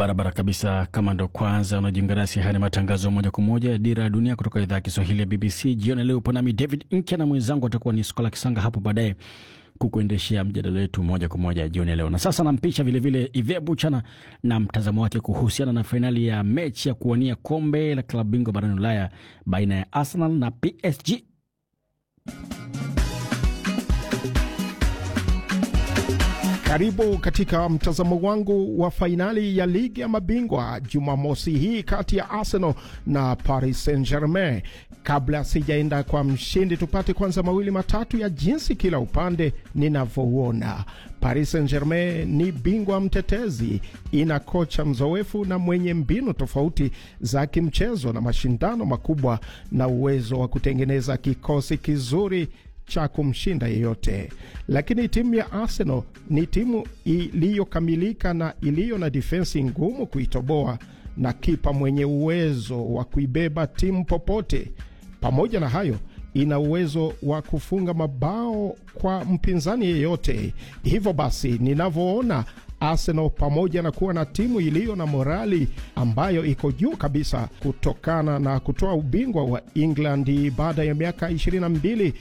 Barabara kabisa. Kama ndo kwanza unajiunga nasi, haya ni matangazo moja kwa moja ya Dira ya Dunia kutoka idhaa ya Kiswahili ya BBC. Jioni leo upo nami David Nkya na mwenzangu atakuwa ni Skola Kisanga hapo baadaye kukuendeshea mjadala wetu moja kwa moja jioni leo. Na sasa nampisha vilevile Ive Buchana na mtazamo wake kuhusiana na fainali ya mechi ya kuwania kombe la klabu bingwa barani Ulaya baina ya Arsenal na PSG. Karibu katika mtazamo wangu wa fainali ya ligi ya mabingwa Jumamosi hii kati ya Arsenal na Paris Saint Germain. Kabla sijaenda kwa mshindi, tupate kwanza mawili matatu ya jinsi kila upande ninavyouona. Paris Saint Germain ni bingwa mtetezi, ina kocha mzoefu na mwenye mbinu tofauti za kimchezo na mashindano makubwa na uwezo wa kutengeneza kikosi kizuri cha kumshinda yeyote. Lakini timu ya Arsenal ni timu iliyokamilika na iliyo na difensi ngumu kuitoboa na kipa mwenye uwezo wa kuibeba timu popote. Pamoja na hayo, ina uwezo wa kufunga mabao kwa mpinzani yeyote. Hivyo basi, ninavyoona Arsenal pamoja na kuwa na timu iliyo na morali ambayo iko juu kabisa kutokana na kutoa ubingwa wa England baada ya miaka 22